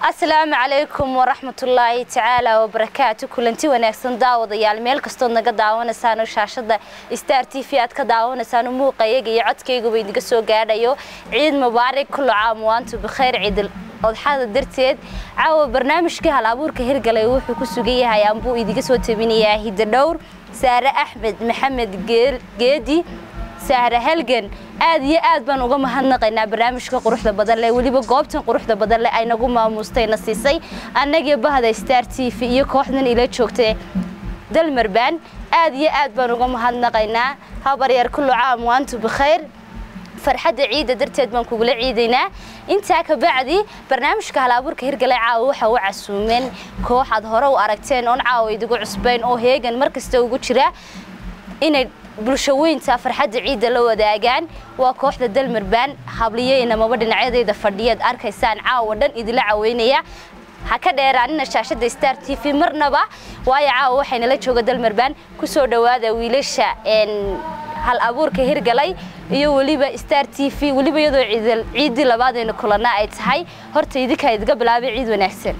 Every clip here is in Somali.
asalaamu calaykum waraxmatullaahi tacaala wabarakaatu kulanti wanaagsan daawadayaal meel kastood naga daawanaysaan oo shaashada star t v aad ka daawanaysaan muuqayaga iyo codkayguba idinka soo gaadhayo ciid mubaarig kullu caam waantu bikhayr ciidal odxada darteed caawa barnaamijkii hal abuurka hirgalay wuxuu ku sugan yahay ambuu idinka soo tabinayaa hidadhowr saare axmed maxamed geedi sahre halgan aad iyo aad baan uga mahadnaqaynaa barnaamijka quruxda badan leh weliba goobtan quruxda badan leh ay nagu maamustayna siisay annagii bahda star t v iyo kooxdan ila joogtay dalmarbaan aad iyo aad baan uga mahadnaqaynaa habaryar kullu caam waantu bikhayr farxadda ciidda darteed baan kugula ciidaynaa intaa ka bacdi barnaamijka halabuurka hirgalay caawa waxa u casuumeen koox aad hore u aragteen oon caawa idigu cusbayn oo heegan mar kasta ugu jira inay bulshaweynta farxadda ciidda la wadaagaan waa kooxda dalmarbaan habliyeyna dhinacyadayda fadhiyaad arkaysaan caawa dhan idila caweynaya ha ka dheeraanina shaashada star t v marnaba waayo caawa waxaynala jooga dalmarbaan kusoo dhowaada wiilasha hal abuurka hirgalay iyo weliba star t v weliba iyadoo ciiddii labaadayna kulana ay tahay horta idinkaa idiga bilaabay ciid wanaagsan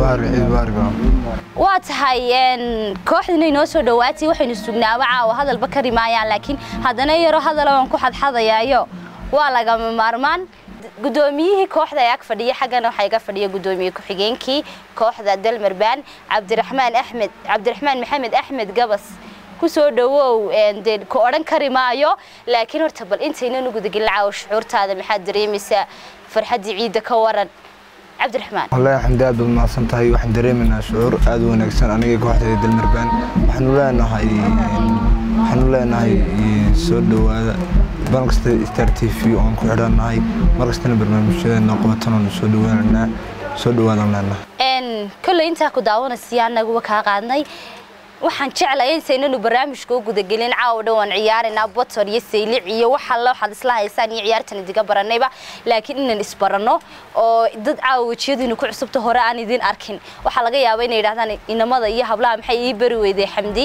waa tahay kooxdina inoo soo dhawaatay waxaynu sugnaaba caawa hadalba kari maayaan laakiin haddana yaro hadala waan ku xadxadayaayo waa lagama maarmaan gudoomiyihii kooxda ee ag fadhiya xaggana waxaa iga fadhiya gudoomiye ku-xigeenkii kooxda dalmarbaan cabdiraxmaan axmed cabdiraxmaan maxamed axmed gabas kusoo dhawow dee ku odhan kari maayo laakiin horta bal intaynan gudagelin caawa shucuurtaada maxaad dareemaysaa farxaddii ciidda ka waran cabdiraxmaan wallaahi xamdi aad baad mahadsan tahay waxaan dareemaynaa shucuur aad u wanaagsan aniga kooxdeeda dalmarbaan waxaanu leenahay waxaanu leenahay soo dhowaada bal kasta star t v oon ku xidhannahay mar kastana barnaamijyadeena qabatan oonu soo dhawaananaa soo dhawaadaan leenahay kolley intaa ku daawanaysiya annaguba kaa qaadnay waxaan jeclay intaynanu barnaamijka u gudagelin caawa dhan waan ciyaaraynaa botor iyo saylic iyo wax alla waxaad isla haysaan iyo ciyaartan idiga baranayba laakiin inaan isbaranno oo dad caawa wejiyadiinu ku cusubta hore aan idin arkin waxaa laga yaaba inay yidhahdaan inamada iyo hablaha maxay ii bari weyday xamdi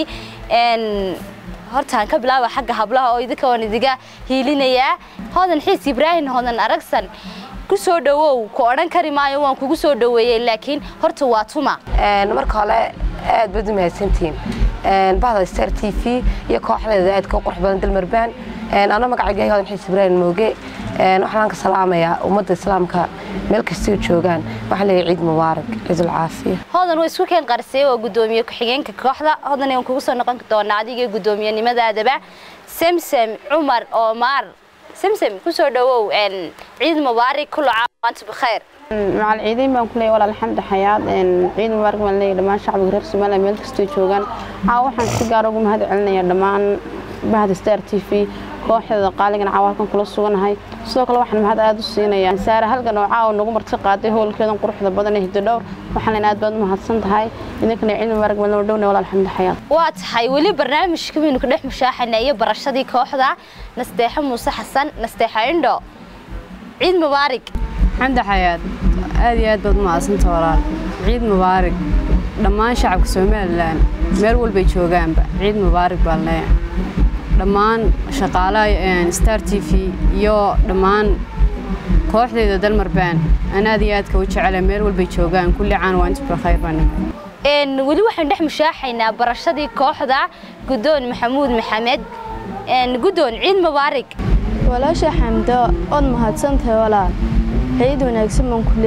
hortaan ka bilaaba xagga hablaha oo idinka waan idiga hiilinayaa hodan xiis ibraahim hodan aragsan kusoo dhawow ku odhan kari maayo waan kugu soo dhaweeyey laakiin horta waa tuma marka hore aad baad u mahadsantihiin bahda star t v iyo kooxdeeda aadka u qurux badan dalmarbaan ana magacayga hodan xiis ibraahim mooge waxaan ka salaamayaa ummadda islaamka meel kastay joogaan waxaan leeyahay ciid mubaarak ciidul caafiya hodan waa isku keen qarsay waa gudoomiye ku-xigeenka kooxda hodan aan kugu soo noqon doonaa adiga guddoomiyenimadaadaba samsam cumar oomar samsam kusoo dhawow ciid mubaarak kullu caam waanta bikhayr macal ciidayn baan ku leeyahay walaal xamdi xayaad ciid mubaarak baan leeyahay dhammaan shacbiga reer Soomaaliya meel kastoo joogaan aa waxaan si gaar ugu mahad celinayaa dhammaan bahda Star TV kooxda qaaligan caawalkan kula suganahay sidoo kale waxaan mahad aad u siinayaa saara halgan oo caawa nagu marti qaaday howlkeedan quruxda badan ee hidadhowr waxaan leen aad baad u mahadsan tahay idinkana ciid mubaarak baan loo dhowna walaal xamdi xayaad waa tahay weli barnaamijka baynu ka dhex mushaaxanay iyo barashadii kooxda nasteexo muuse xasan nasteexo indho ciid mubaarak xamdi xayaad aad iyo aad baad u mahadsanta walaal ciid mubaarak dhammaan shacabka somalilan meel walbay joogaanba ciid mubaarak baan leeyahay dhammaan shaqaalaha star t v iyo dhammaan kooxdeeda dalmarbaan aan aad iyo aadka u jecela meel walbay joogaan kulli caan waa inta bilkhayr baan weli waxaan dhex mushaaxaynaa barashadii kooxda guddoon maxamuud maxamed guddoon ciid mubaarak walaasha xamdo ood mahadsantahay walaal ciid wanaagsan baan ku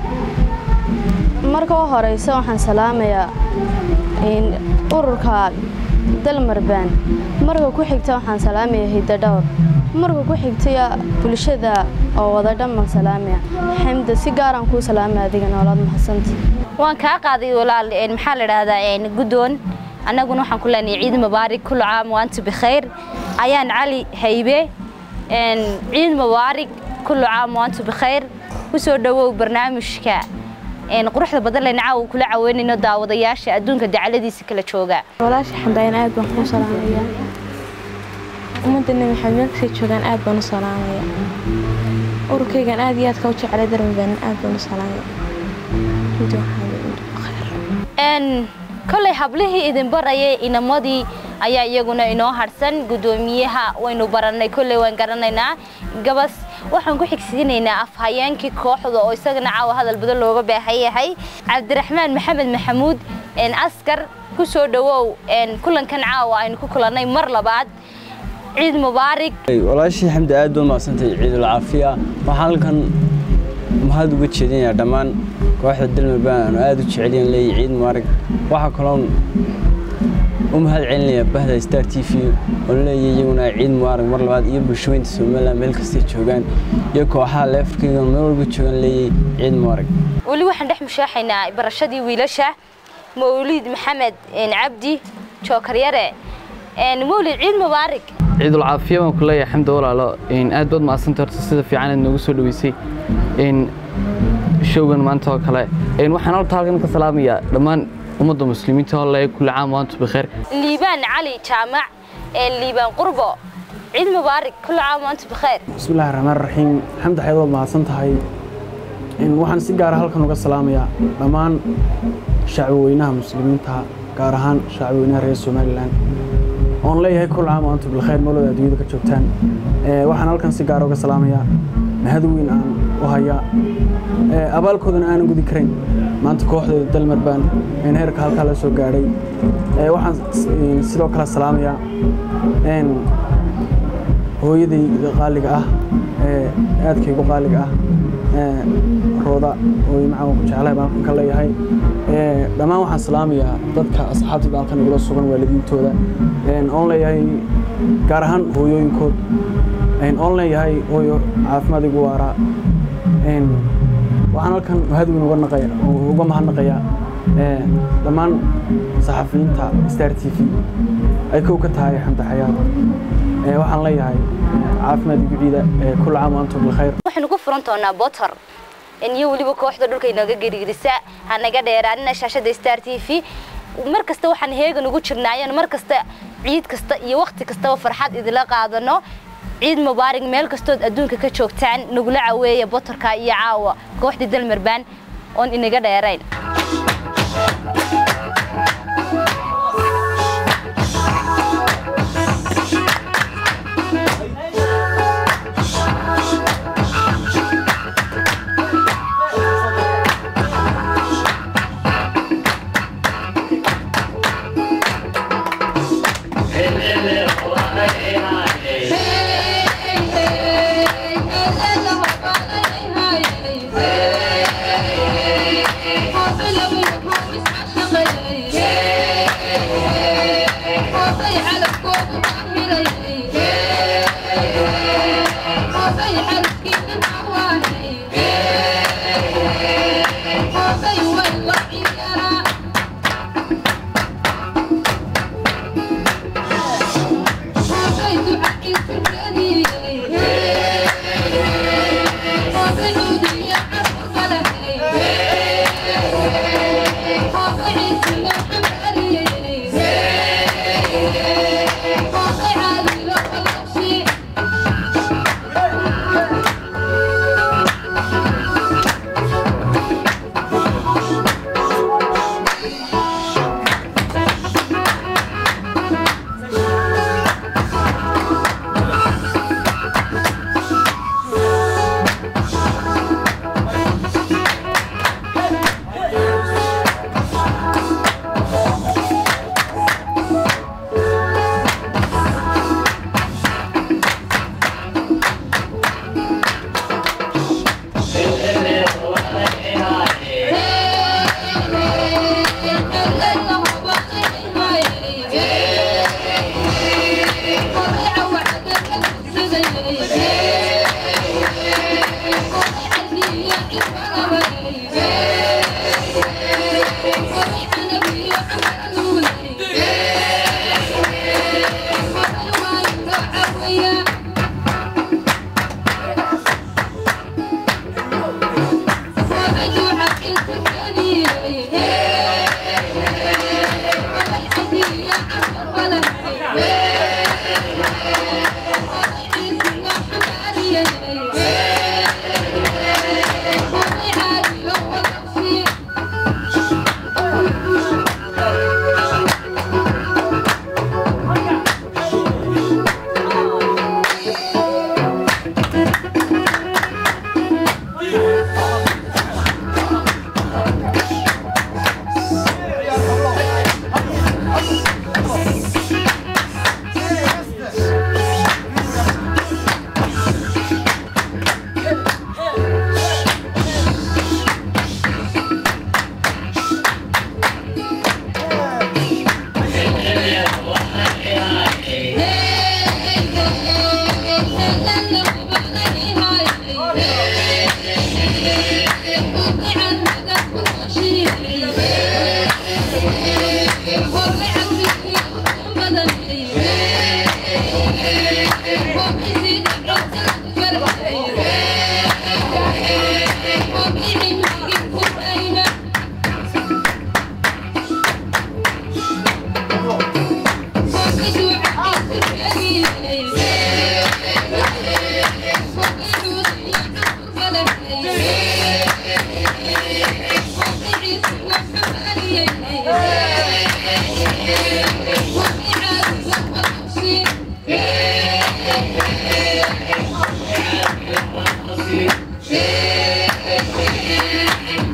leeyahay marka u horeysa waxaan salaamayaa ururka dalmarbaan marka ku xigta waxaan salaamaya hidadhowr marka ku xigtaya bulshada oo wada dhan baan salaamaya xamda si gaaraan kuu salaamaya adigana walaad mahadsanta waan kaa qaaday walaal maxaa la idhahdaa guddoon annaguna waxaan ku leenahay ciid mubaarak kullu caam waanta bikhayr ayaan cali haybe ciid mubaarak kullu caam waanta bikhayr kusoo dhawow barnaamijka quruxda badan lena caawa kula caweynayno daawadayaasha adduunka dacaladiisa kala jooga walaasha xamdaayan aad baan kuu salaamaya ummadda nebi maxamed meel kastay joogaan aad baan u salaamaya ururkaygan aad iyo aadka u jeclay darmabaan aad baan u salaamaya kolley hablihii idin barayay inamadii ayaa iyaguna inoo harsan guddoomiyaha waynu barannay kolley waan garanaynaa gabas waxaan ku xigsiinaynaa afhayeenkii kooxda oo isagana caawa hadal badan looga baahan yahay cabdiraxmaan maxamed maxamuud askar ku soo dhawow kulankan caawa aynu ku kulannay mar labaad ciid mubaarig walaashii xamdi aad baa mahadsantahay ciidul caafiya waxaan halkan mahad uga jeedinayaa dhammaan kooxda dalmarbaan aanu aad u jecelyan leeyahay ciid mubaarig waxaa kaloon u mahad celinayaa bahda star t v oon leeyahay iyaguna ciid mubaarig mar labaad iyo bulshooyinta somaliland meel kastay joogaan iyo kooxaha leefarkaygan meel walba joogaan leeyahay ciid mubaarig weli waxaan dhex mushaaxaynaa barashadii wiilasha mawliid maxamed cabdi jookaryare mawlid ciid mubaarig ciidul caafiya baan ku leeyahay xamdi walaalo aad baad mahadsanta horta sida fiican aad noogu soo dhaweysay showgan maanta oo kale waxaan horta halkan ka salaamayaa dhammaan ummadda muslimiinta oo leeyahay kulli caam waantu bikheer liibaan cali jaamac liibaan qurbo ciid mubaarig kulli caam waantu bikheer bismillahi raxmaan raxiim xamdi xayd waad mahadsan tahay waxaan si gaara halkan uga salaamayaa dhammaan shacbi weynaha muslimiinta gaar ahaan shacbi weynaha reer somalilan oon leeyahay kul caam antu bilkhayr meelooda adduunyada ka joogtaan waxaan halkan si gaara uga salaamayaa mahad weyn aan u hayaa abaalkoodana aanan gudi karayn maanta kooxdeeda dalmar baan heerka halkaa la soo gaadhay waxaan sidoo kale salaamayaa hooyaday qaaliga ah aadkaygu qaaliga ah rooda ooy macaan ku jeclahay baan halkan ka leeyahay dhammaan waxaan salaamayaa dadka asxaabtayda halkan igula sugan waalidiintooda oon leeyahay gaar ahaan hooyooyinkood oon leeyahay hooyo caafimaad igu waaraa waxaan halkan mahadweyn uga mahadnaqayaa dhammaan saxafiyiinta star t v ay kow ka tahay xamdi xayaad waxaan leeyahay caafimaad igu ciida kul caam antum bilkhayr waxaynu ku furan doonaa botor iyo weliba kooxda dhulka inooga gerigirisa hanaga dheeraanina shaashada star t v mar kasta waxaan heegan ugu jirnaayeen mar kasta ciid kasta iyo wakhti kastaba farxad idila qaadano ciid mubaarig meel kastood adduunka ka joogtaan nagula caweeya botorka iyo caawa kooxdii dalmarbaan oon inaga dheerayn Yeah.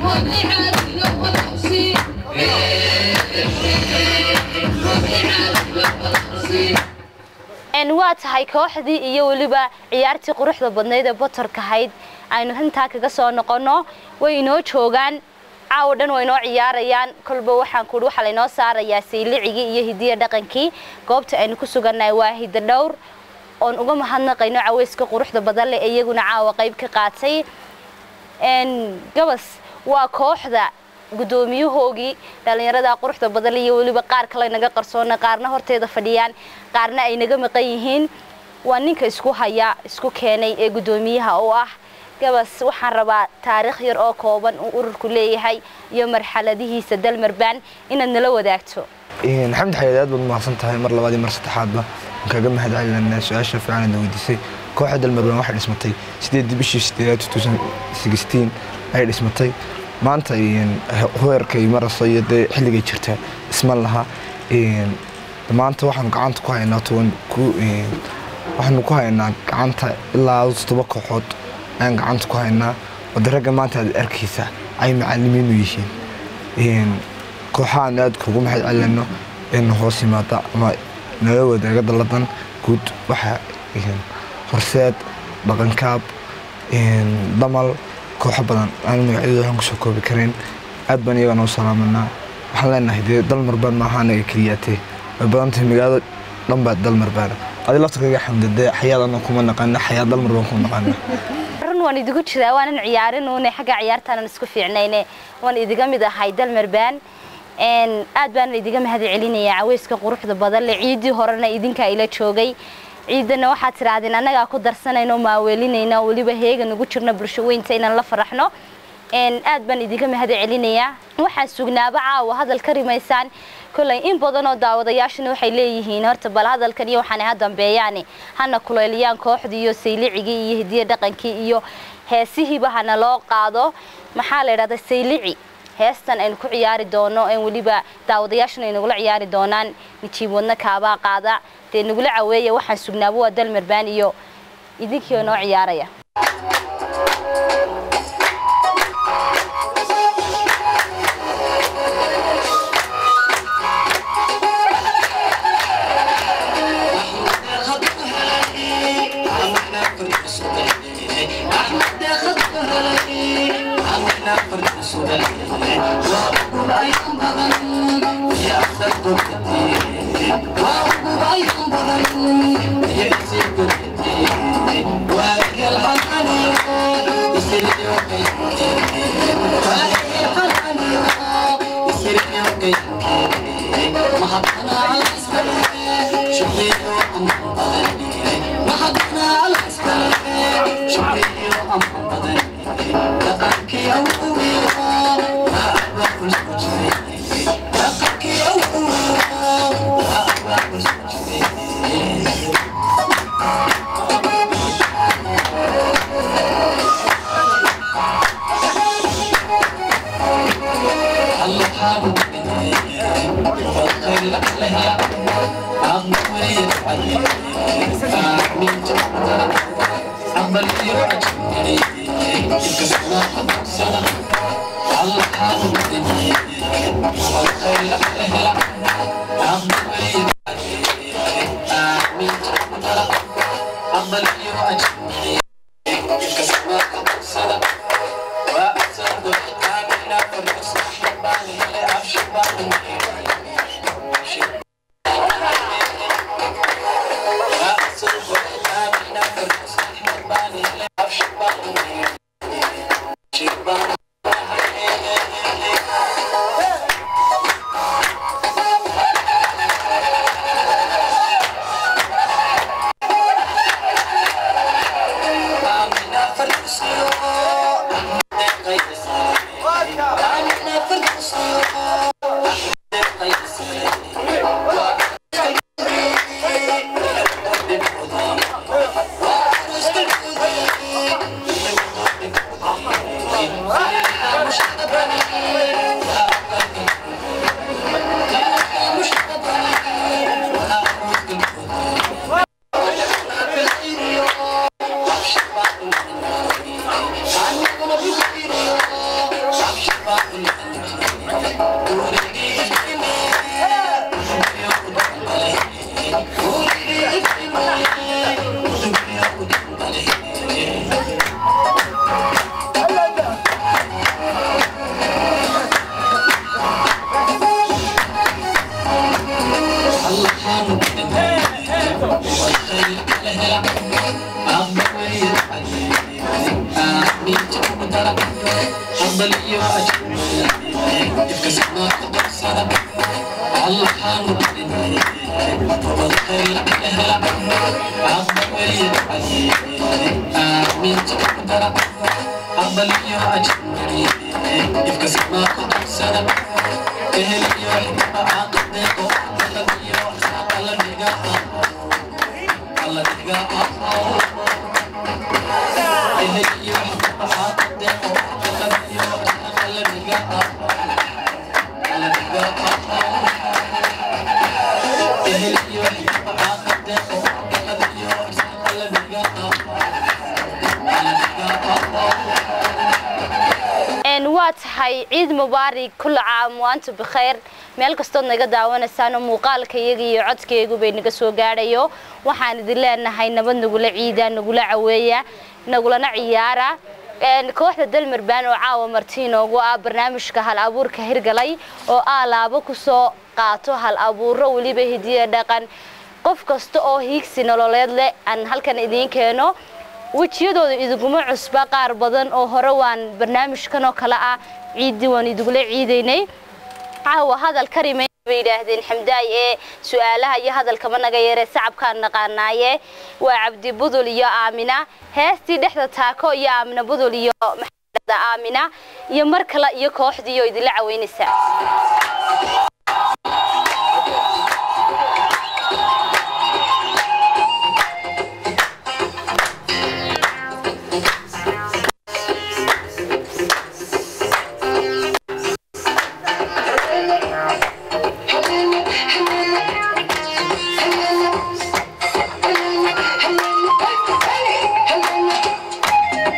waa tahay kooxdii iyo weliba ciyaartii quruxda badnayd ee botorka ahayd aynu intaa kaga soo noqonno way inoo joogaan caawa dhan way inoo ciyaarayaan kolba waxaan kuhi waxaa laynoo saarayaa saylicigii iyo hidiya dhaqankii goobta aynu ku sugannahay waa hida dhowr oon uga mahadnaqayno caweyska quruxda badan leh ee iyaguna caawa qayb ka qaatay gabas waa kooxda gudoomiyahoogii dhallinyarada quruxda badan iyo weliba qaar kale naga qarsoona qaarna horteeda fadhiyaan qaarna ay naga maqan yihiin waa ninka isku haya isku keenay ee gudoomiyaha u ah gabas waxaan rabaa taariikh yar oo kooban uu ururku leeyahay iyo marxaladihiisa dalmarbaan inaad nala wadaagto xamdi xayaad aad baad mahadsan tahay mar labaad iyo mar saddexaadba waan kaaga mahad celinaa su-aasha fiican aad weydiisay kooxda dalmarbaan waxay dhismatay sideedii bishii sideedaad ayay dhismatay maanta hoerkay marasa iyo dee xilligay jirta isman laha maanta waxaanu gacanta ku haynaa toban waxaanu ku haynaa gacanta ilaa todoba kooxood ayaan gacanta ku haynaa wada ragga maanta aad arkaysa ay macalimiinu yihiin kooxahan aad kugu mahad celinayno in hoos yimaada ama nala wadaaga daladan guud waxa horseed dhaqankaab damal kooxo badan aan magacyadooda waxaan kusoo koobi karayn aad baan iyaga noo salaamanaa waxaan leenahay dee dalmarbaan maaha anaga keliyaatee way badan tahay magaalada dhan baa dalmarbaana adi lafta kaga xamda dee xayaad ana kuma naqaana xayaad dalmarbaan kuma naqaana run waan idigu jiraa waanan ciyaarinune xagga ciyaartaanan isku fiicnayne waan idiga mid ahay dalmarbaan aad baanan idiga mahad celinayaa caweyska quruxda badan le ciidii horena idinkaa ila joogay ciidana waxaad tidhaahdeen annagaa ku darsanayno maaweelinayna weliba heega nagu jirno bulsho weynta inaan la faraxno aad baan idinka mahad celinayaa waxaan sugnaaba caawa hadal ka rimaysaan kolay in badan oo daawadayaashana waxay leeyihiin horta bal hadalkan iyo waxaan ha dambeeyaane hana kuleeliyaan kooxdii iyo saylicigii iyo hidiya dhaqankii iyo heesihiiba hana loo qaado maxaa la idhahdaa saylici heestan aynu ku ciyaari doono en weliba daawadayaashuna ay nagula ciyaari doonaan nijiib wadna kaabaa qaada dee nagula caweeya waxaan sugnaaba waa dalmarbaan iyo idinkii oo noo ciyaaraya Thank you. waa tahay ciid mubaarig kulla caam waantu bikhayr meel kastood naga daawanaysaano muuqaalka iyaga iyo codkaygu bay naga soo gaadhayo waxaan idin leenahay nabad nagula ciida nagula caweeya nagulana ciyaara kooxda dalmarbaan oo caawa marti inoogu ah barnaamijka hal abuurka hirgalay oo aalaabo kusoo qaato hal abuuro weliba hidiya dhaqan qof kasta oo hiigsi nololeed leh aan halkan idiin keeno wejiyadooda iduguma cusba qaar badan oo hore waan barnaamijkan oo kale ah ciiddii waan idugula ciidaynay caawa hadal ka rimayn bay yidhaahdeen xamdaay ee su-aalaha iyo hadalkama naga yaree sacabkaan naqaanaaye waa cabdi budul iyo aamina heestii dhexda taako iyo aamina budul iyo maxameda aamina iyo mar kale iyo kooxdii oo idinla caweynaysaa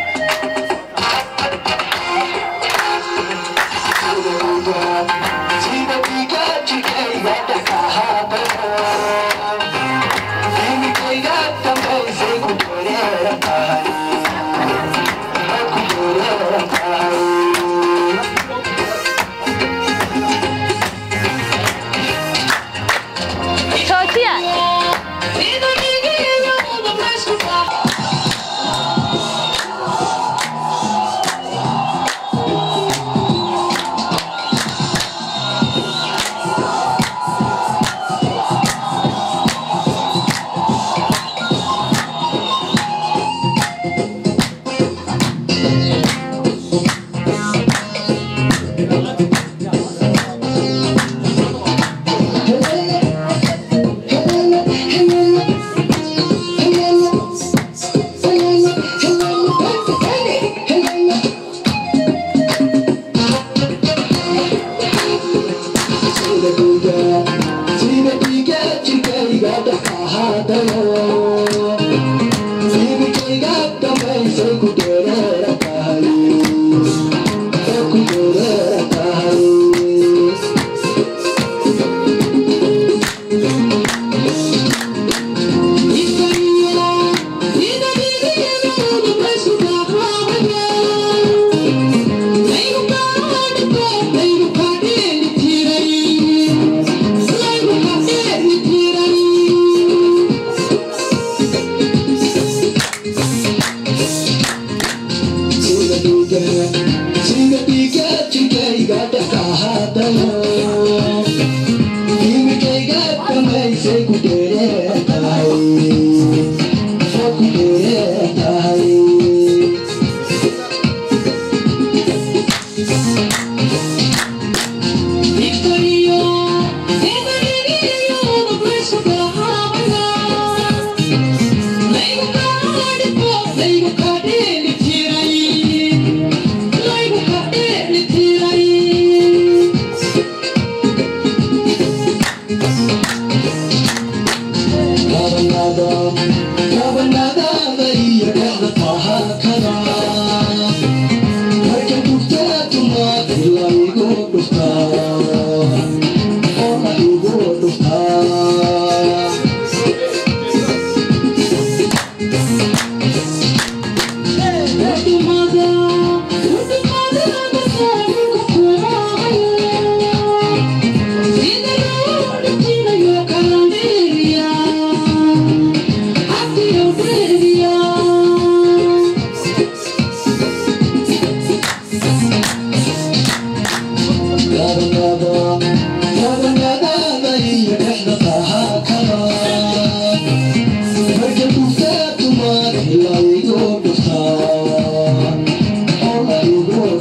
Thank you.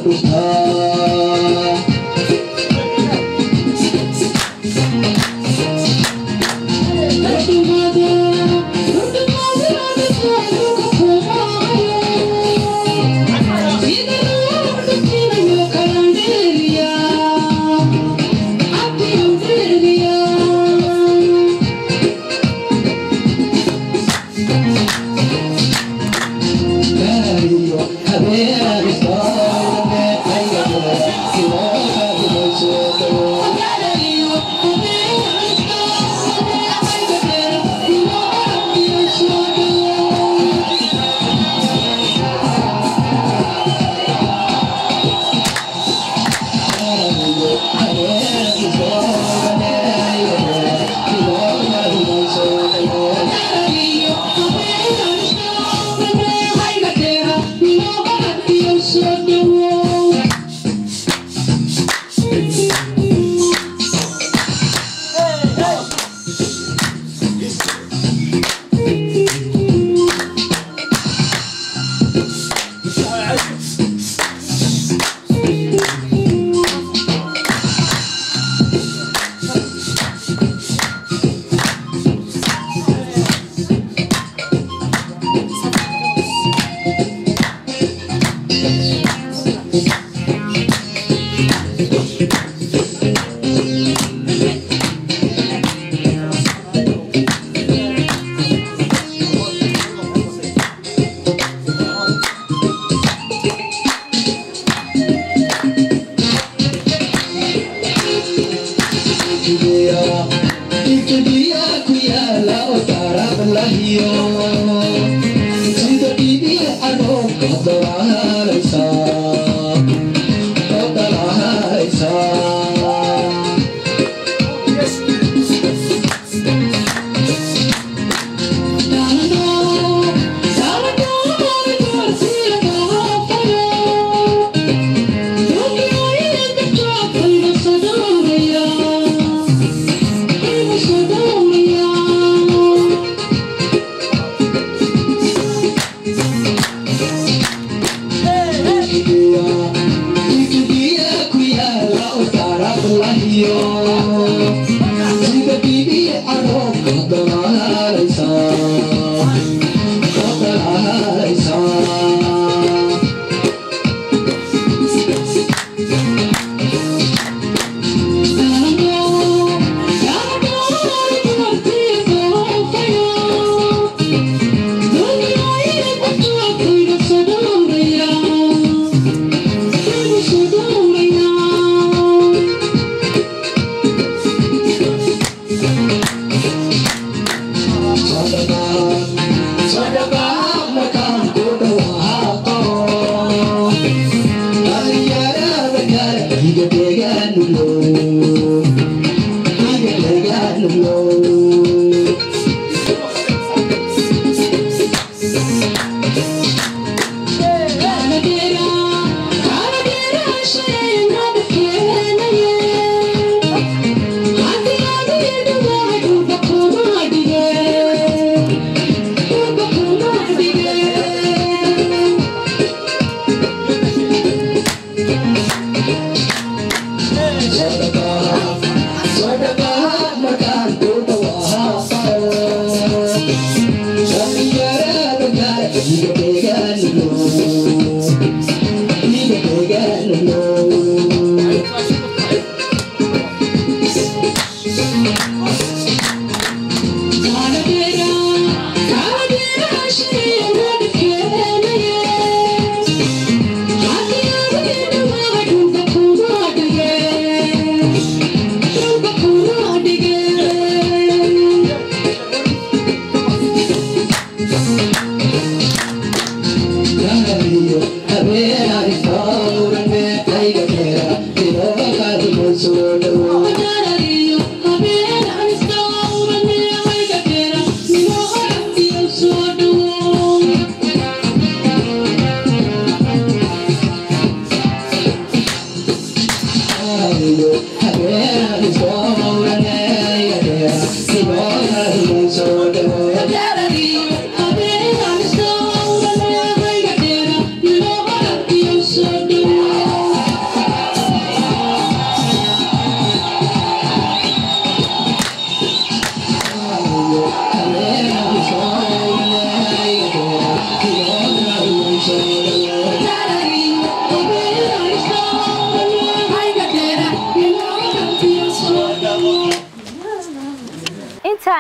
Habeen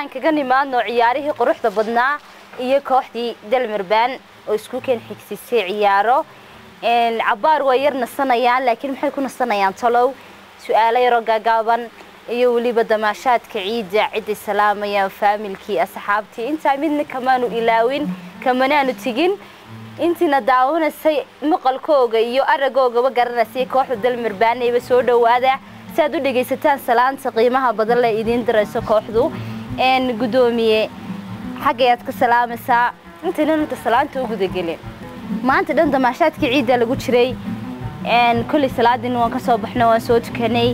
aan kaga nimaadno ciyaarihii quruxda badnaa iyo kooxdii dalmirbaan oo isku keen xigsisay ciyaaro cabaar waa yar nasanayaan laakiin maxay ku nasanayaan talow su-aalo yaroo gaagaaban iyo weliba damaashaadka ciidda ciday salaamayaan faamilkii asxaabtii intaa midna kamaanu ilaawin kamanaanu tegin intiina daawanaysay maqalkooga iyo aragoogaba garanaysay kooxda dalmirbaanayba soo dhawaada si aad u dhegaysataan salaanta qiimaha badan le idiin dirayso kooxdu gudoomiye xaggayaad ka salaamaysaa intaynan inta salaanta u gudagelin maanta dhan damaashaadkii ciidda lagu jiray kolley salaadiina waan ka soo baxno waan soo tukanay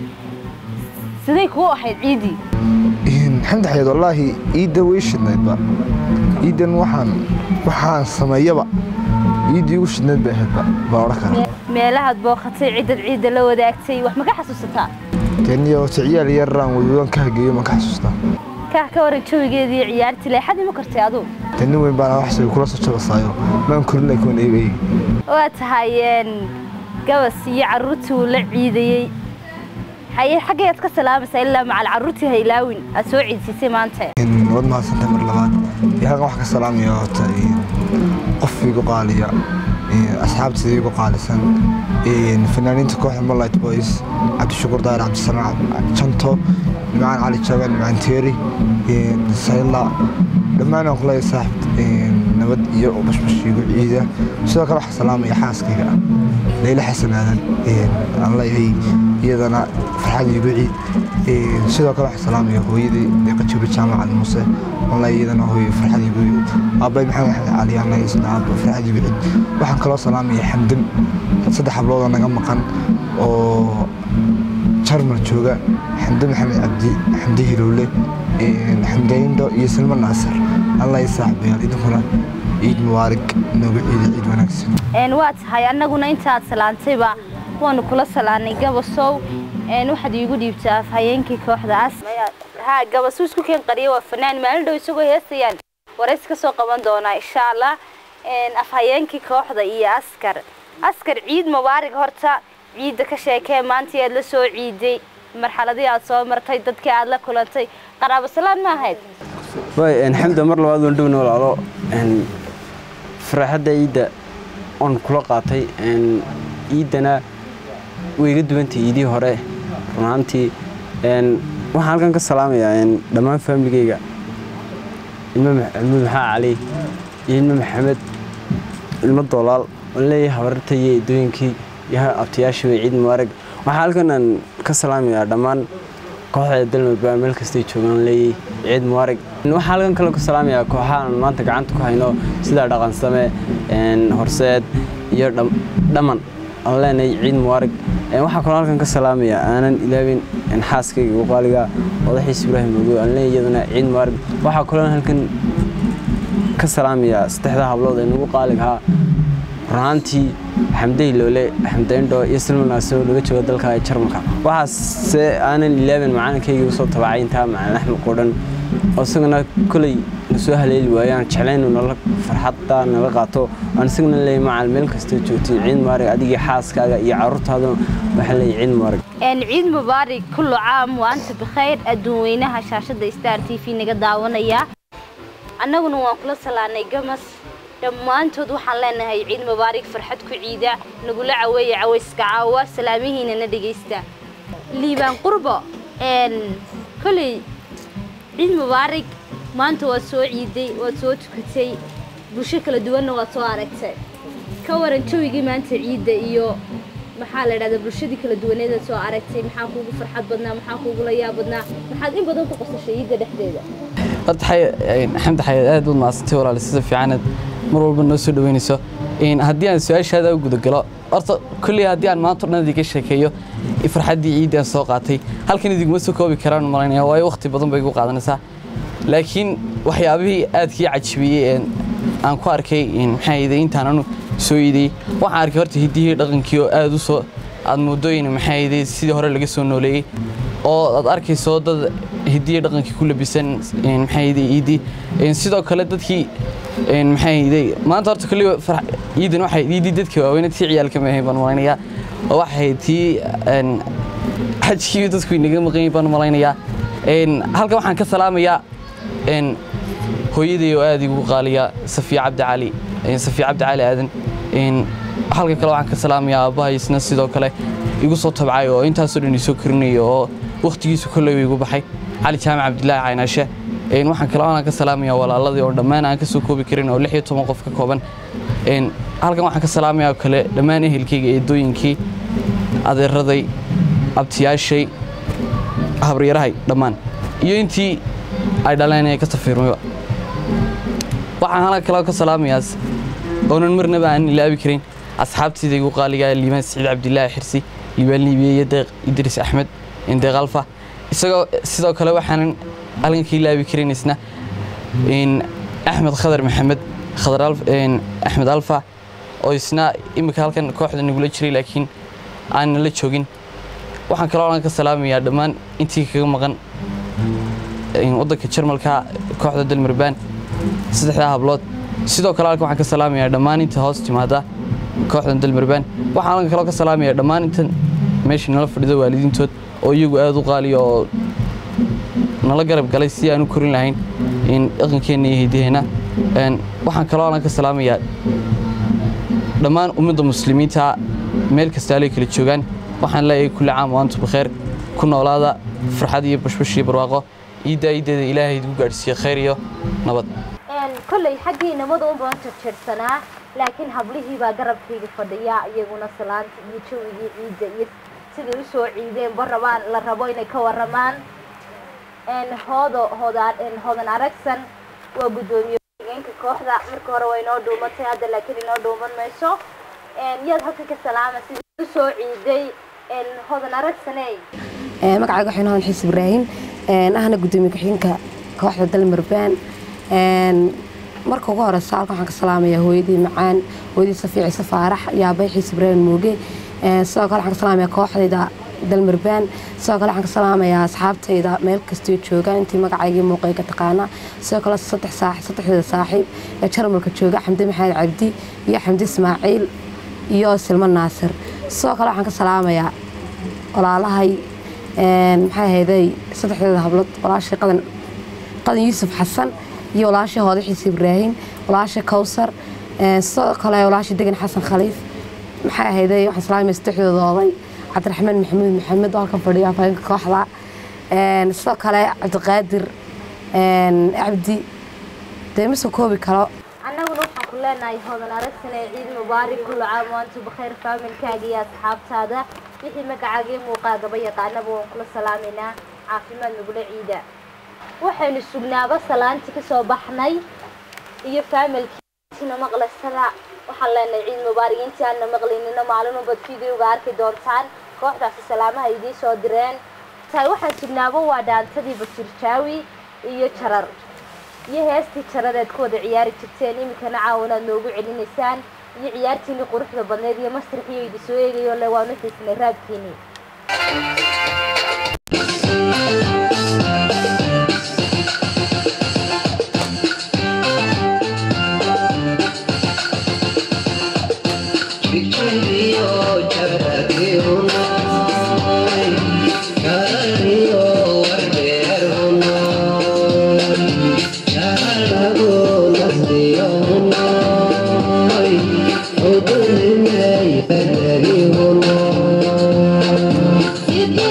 siday kuu ahayd ciiddii xamdi xayaad wallaahi ciidda way shidnaydba ciiddan waxaan waxaan sameeyaba ciiddii ugu shidnayd bay ahaydba baa odhan kara meelahaad booqatay ciddad ciidda la wadaagtay wax ma ka xasuusataa taniyo ciyaal yaraan wadwadaan ka hageeyo ma ka xasuustaa kaah ka waran jawigeedii ciyaartii leexadii ma kartay aduu tani weyn baana wax shay kula soo jabasaayo maan korin laakiin eeg eeg waa tahay gabas iyo carruurtii uu la ciidayey haye xaggayaad ka salaamaysaa ilaa macal carruurtii ha ilaawin aad soo ciidsiisay maanta waad mahadsantay mar labaad iyo halkan wax ka salaamaya horta qof igu qaaliya asxaabteeda igu qaalisan fanaaniinta kooxda moonlight boys cabdishukur daahir cabdisanaac janto nimcaan cali jaban nimcaan teeri sayla dhammaan aan kuleeyahay saaxib nabad iyo bashbash igu ciida sidoo kale waxaa salaamaya xaaskayga leyla xasan aadan aan leeyahay iyadana farxad igu ciid sidoo kale waxaa salaamaya hooyadii deeqajibi jaamacad muuse aan leeyahay iyadana hooyo farxad igu ciid aabay maxamed axmed cali aan leeyahay isna aabba farxad igu ciid waxaan kaloo salaamaya xamdan saddex habloodoo naga maqan oo jarmal jooga xamde maxamed cabdi xamde hilowle xamdayndo iyo silmo naasir alla i saaxibayaal idinkuna ciid mubaarig noogu ciida ciid wanaagsan waa tahay annaguna intaad salaantayba waanu kula salaanay gabasow waxaad iigu dhiibtaa afhayeenkii kooxdaas ha gabasu isku keen qariya waa fanaan maalin dhow isagoo heestayaan warays ka soo qaban doonaa insha allah afhayeenkii kooxda iyo askar askar ciid mubaarig horta ciidda ka sheekee maantii aad la soo ciiday marxaladii aad soo martay dadkii aad la kulantay qaraabo salaan ma ahayd way xamda mar labaad waan dhowna walaalo faraaxadda ciidda oon kula qaatay ciiddana way iga duwantay ciidii hore runaantii waxaan halkan ka salaamayaa dhammaan faamiligeyga ilmo maxamuud maxaa cali iyo ilmo maxamed ilmo doolaal oon leeyahay habararta iyo eedooyinkii iyo abtayaashii way ciid mubaarag waxaa halkan aan ka salaamayaa dhammaan kooxda dalmabaa meel kastay joogaan leeyahay ciid mubaarag waxaa halkan kale ka salaamayaa kooxaha aan maanta gacanta ku hayno sida dhaqansame horseed iyo dhamman aan leenahay ciid mubaarag waxaa kaloo halkan ka salaamayaa aanan ilaawin xaaskayga ugu qaaliga odaxiis ibraahim ogo aan leeyahay iyaduna ciid mubaarag waxaa kaloo halkan ka salaamayaa saddexda hablood ee nagu qaaligahaa runaantii xamday loole xamdayndho iyo silmanaasoo laga jooga dalka jarmalka waxaase aanan ilaaban macalinkayga usoo tabacay intaa macalin axmed qodhan oo isagana koley na soo haleeli waayo aan jeclaynu nala farxadda nala qaato aan isagana leeyahay macal meel kastoo joogtay ciid mubaarig adigii xaaskaaga iyo carruurtaaduna waxaan leeyahay ciid mubaarig ciid mubaarig kullu caam waanta bikhayr adduun weynaha shaashadda star t v naga daawanaya annaguna waan kula salaanay gamas dhammaantood waxaan leenahay ciid mubaarig farxad ku ciida nagula caweeya cawayska caawa salaamihiina na dhegaysta liibaan qurbo koley ciid mubaarig maanta waad soo ciiday waad soo tukatay bulsho kala duwanna waad soo aragtay ka waran jawigii maanta ciidda iyo maxaa la dhahdaa bulshadii kala duwaneedaad soo aragtay maxaa kuugu farxad badnaa maxaa kuugu la yaab badnaa maxaad in badan ku qosashay ciidda dhexdeeda horta xamdi xayaad aad baad mahadsantay walaali sida fiicanaad mar walba noo soo dhaweynayso haddii aan su-aashaada u gudagalo horta kolley haddii aan maanta o dhan idiga sheekeeyo farxaddii ciiddii aan soo qaatay halkan idiguma soo koobi karaan malaynaya waayo waqti badan bay igu qaadanaysaa laakiin waxyaabihii aadkii cajibiyey aan ku arkay maxaa yidhi intaan anu soo iidayey waxaan arkay horta hiddihii dhaqankii oo aad u soo aad moodooyin maxaa yidhi sidii hore laga soo nooleeyey oo aad arkayso dad hiddihii dhaqankii ku labisan maxaa yidhi iiddii sidoo kale dadkii maxaa yidhi maanta horta kolli ciidan waxay iiddii dadkii waaweynad tii ciyaalka ma ahayn baan malaynayaa oo waxay tii xajkii dadku inaga maqan yahin baan malaynayaa halkan waxaan ka salaamayaa een hooyaday oo aad igu qaaliya safiya cabdi cali een safiya cabdi cali aadan een halka kale waxaan ka salaamayaa aabbahay isna sidoo kale igu soo tabcay oo intaasoo dhan isoo korinaya oo wakhtigiisu kolley igu baxay cali jaamac cabdilaahi caynaashe een waxaan kale aan ka salaamayaa walaaladii oo dhammaan aan ka soo koobi karin oo lix iyo toban qof ka kooban een halkan waxaan ka salaamayaa oo kale dhammaan ehelkayga eedooyinkii adeeraday abtiyaashay habaryarahay dhammaan iyo intii ay dhaleen ee ka safiirmayba waxaan halka kale ka salaamayaa oonan marnaba aan ilaabi karin asxaabtayda igu qaaliga liibaan siciid cabdilaahi xirsi liibaan liibiye iyo deeq idris axmed deeq alfa isagoo sidoo kale waxaanan halkan ka ilaabi karin isna axmed khadar maxamed khadar axmed alfa oo isna imika halkan kooxda nagula jiray laakiin aanan la joogin waxaan kaloo aan ka salaamayaa dhammaan intii kaga maqan waddanka jarmalka kooxda dalmarbaan saddexdaa hablood sidoo kale halkan waxaan ka salaamayaa dhammaan inta hoos timaada kooxdan dalmarbaan waxaan halkan kaloo ka salaamayaa dhammaan intan meesha nala fadhida waalidiintood oo iyagu aad u qaaliya oo nala garab galay si aan u korin lahayn dhaqankeenna iyo hidaheena waxaan kaloo halkan ka salaamayaa dhammaan ummadda muslimiinta meel kasta alay kala joogaan waxaan leeyahay kulli caam wa antum bikheer ku noolaada farxad iyo bashbash iyo barwaaqo iiddaa iiddeeda ilaahay idigu gaadhsiiya khayr iyo nabad kolley xaggii inamada un baan jarjarsanaa laakiin hablihii baa garabkayga fadhiya iyaguna salaanta iyo jawigii ciidda iyo siday u soo ciideenba rabaan la rabo inay ka waramaan hoodo hoodaan hoodan aragsan waa guddoomiye hogeenka kooxda marka hore waa inoo dhuumatay hadda laakiin inoo dhuuman mayso yaad halkan ka salaama sidii u soo ciiday hodan aragsaney magacayga waxaan hodan xiis ibraahim ahna guddoomiye ku-xigeenka kooxda dalmarbaan marka ugu horeysa halkan waxaan ka salaamayaa hooyadii macaan hooyadii safiic ciise faarax iyo aabay xiis ibraahim mooge sidoo kale waxaan ka salaamayaa kooxdayda dalmarbaan sidoo kale waxaan ka salaamayaa asxaabtayda meel kastoo joogaan intii magacaygii muuqayga taqaana sidoo kale saddex saax saddexdeeda saaxiib ee jarmalka jooga xamdi maxamed cabdi iyo xamdi ismaaciil iyo silmo naasir sidoo kale waxaan ka salaamayaa walaalahay maxay ahayday saddexdeeda hablood walaashay qadan qadan yuusuf xasan iyo walaashay hooda xiis ibraahim walaashay kawsar sidoo kale walaashay degan xasan khaliif maxay ahayday waxaan salaamaya saddexdooda oday cabdiraxmaan maxamuud maxamed oo halkan fadhiya afhayeenka kooxda sidoo kale cabdiqaadir cabdi dee ma soo koobi karo annaguna waxaan ku leenahay hodan aragsane ciid mubaarak kullu caam waantu bakayr faamilkaaga iyo asxaabtaada wixii magacaaga iyo muuqaagaba yaqaanaba waan kula salaamaynaa caafimaad nagula ciida waxaynu sugnaaba salaantii kasoo baxnay iyo faamilkiina maqlasada waxaan leenahay ciid mubaarak intii aanna maqlinina maalin ubad videoga arki doontaan kooxdaasi salaamaha idiin soo direen tahay waxaan sugnaaba waa dhaantadii bashir jaawi iyo jarar iyo heestii jaradeed ku wada ciyaari jirteen iminkana caawanaad noogu celinaysaan iyo ciyaartiinii quruxda badneed iyo masraxiyo idi soo eegayo le waanu xiisnay raabkiinii Thank you.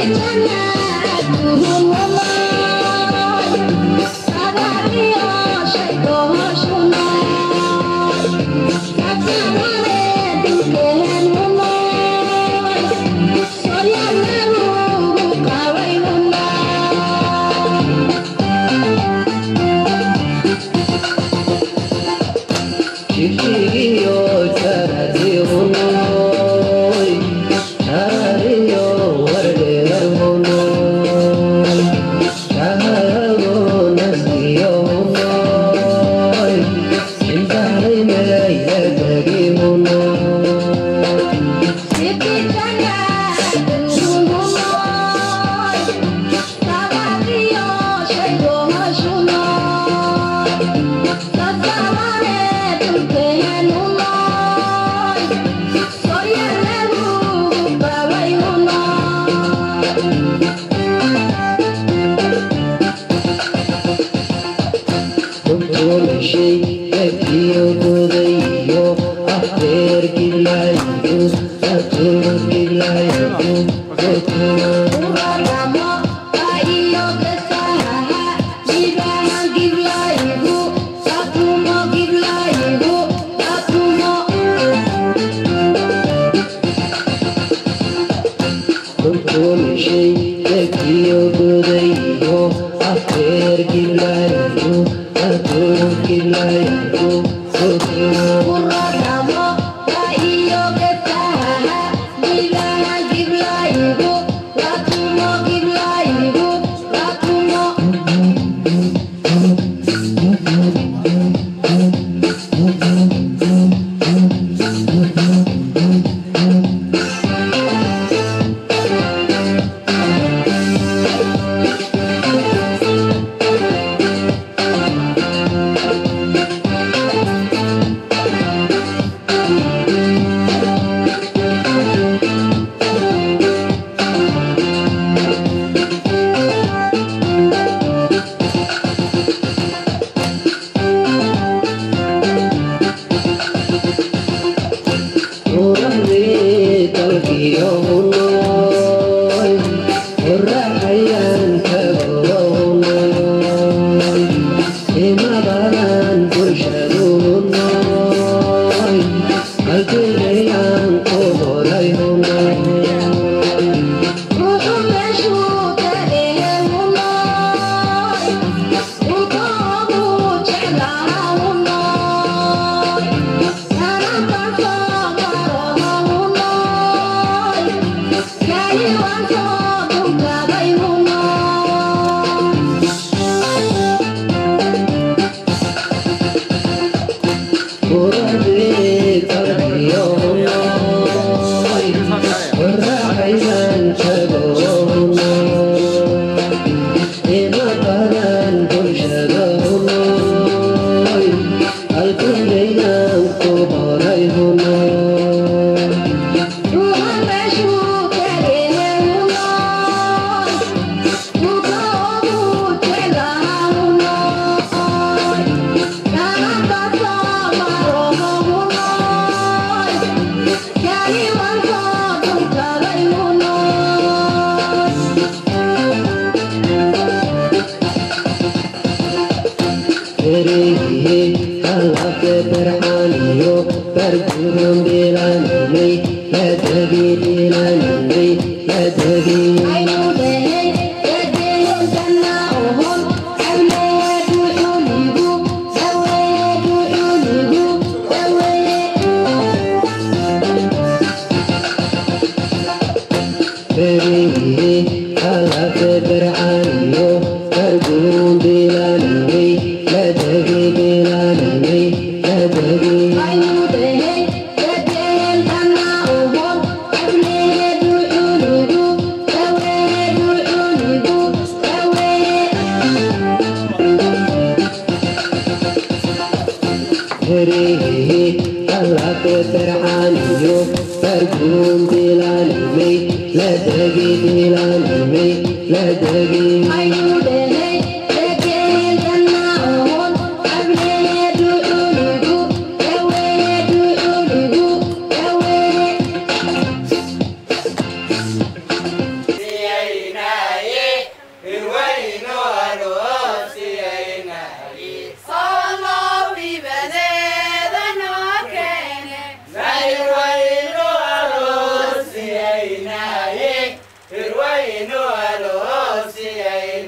Irwayno alo si ay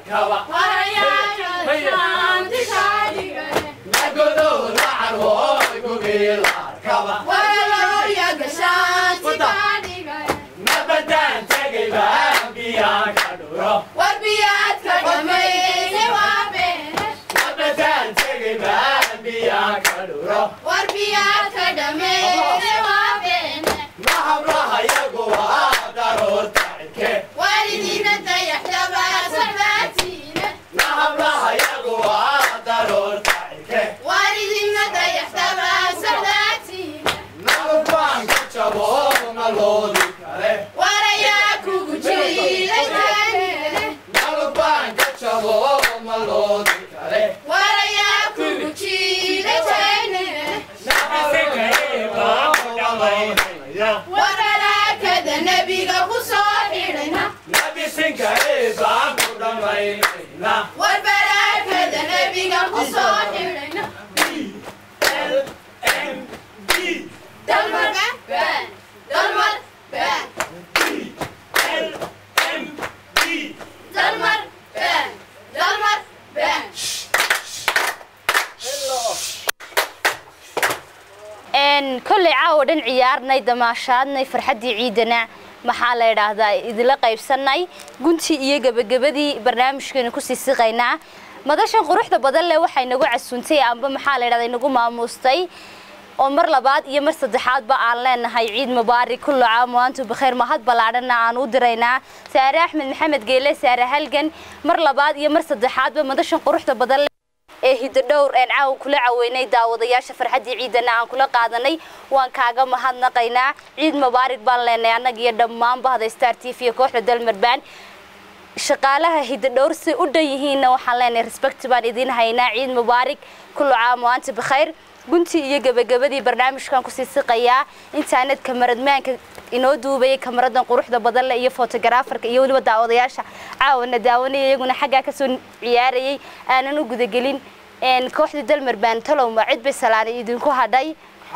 kolley caawa dhan ciyaarnay damaashaadnay farxaddii ciidana maxaa la idhaahdaa idila qaybsanay guntii iyo gebagabadii barnaamijkeenu kusii siqaynaa madashan quruxda badan leh waxay nagu casuuntay amba maxaa la idhahdaa inagu maamuustay oo mar labaad iyo mar saddexaadba aan leenahay ciid mubaarak kullu caam wa antum bikhayr mahad ballaadhana aan u diraynaa saare axmed maxamed geele saare halgan mar labaad iyo mar saddexaadba madashan quruxda badan leh ee hidodhowr een caawa kula caweynay daawadayaasha farxaddii ciidana aan kula qaadanay waan kaaga mahadnaqaynaa ciid mubaarak baan leenahay annaga iyo dhammaan bahda star t v iyo kooxda dalmarbaan shaqaalaha hidodhowr si u dhan yihiinna waxaan leenahay respect baan idiin haynaa ciid mubaarak kullu caam wa anta bikhayr guntii iyo gebagabadii barnaamijkan kusii siqayaa intaanad kamaradmaanka inoo duubayay kamaradan quruxda badan leh iyo fotogaraafarka iyo weliba daawadayaasha caawana daawanaya iyaguna xaggaa kasoo ciyaarayay aanan u gudagelin kooxda dalmarbaan talowma cid bay salaanay idinku hadhay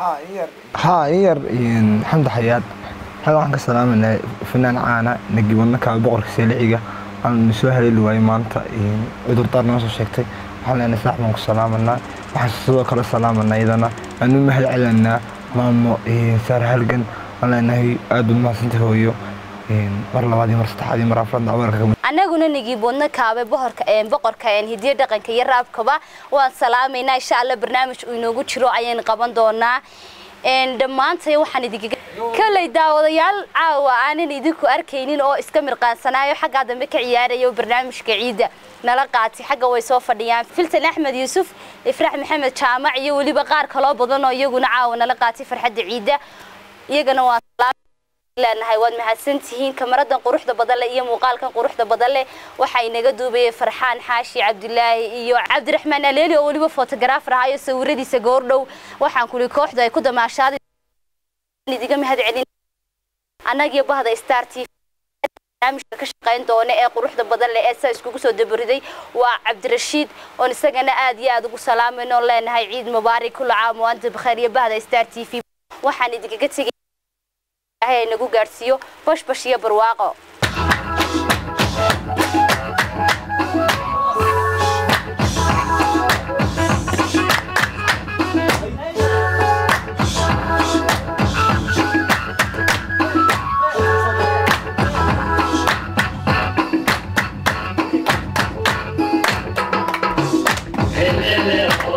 haa in yar xamdi xayaad xaga waxaan ka salaamanaa fanaan caana nagibanna kaaba boqorka seeliciga aan soo haleeli waayey maanta cudurdaar noo soo sheegtay waxaan leenahay saax baan ku salaamanaa waxaan sidoo kale salaamanaa iyadana aan u mahad celinaa maamo saar halgan aan leenahay aad u mahadsanta hooyo mar labaad iyo mar saddexaad iyo mar afraad abarka annaguna nigiiboodna kaabe boqorka een boqorka een hidiyo dhaqanka iyo raabkaba waan salaamaynaa insha allah barnaamij uu inoogu jiro ayaan qaban doonaa een dhammaantay waxaan idinkaga kalay daawadayaal caawa aanan idinku arkaynin oo iska mirqaansanaayo xaggaa dambe ka ciyaarayo barnaamijka ciidda nala qaatay xagga way soo fadhiyaan filtan axmed yuusuf ifraax maxamed jaamac iyo weliba qaar kaloo badan oo iyaguna caawa nala qaatay farxadda ciidda iyagana waa leenahay waad mahadsantihiin kamaradan quruxda badan leh iyo muuqaalkan quruxda badan leh waxaa inaga duubayay farxaan xaashi cabdilaahi iyo cabdiraxmaan aleeli oo weliba fotograafar ahaa iyo sawiradiisa goordhow waxaan kuli kooxda ay ku damaashaaday idiga mahad celin annagiyo bahda star t barnaamijka ka shaqayn doona ee quruxda badan leh ee saa iskugu soo dabariday waa cabdirashiid oon isagana aad iyo aad ugu salaamayno leenahay ciid mubaarak kullu caam wa anta bikhair iyo bahda star t v waxaan idinkaga tegay ay nagu gaarsiiyo bashbash iyo barwaaqo Ele, ele,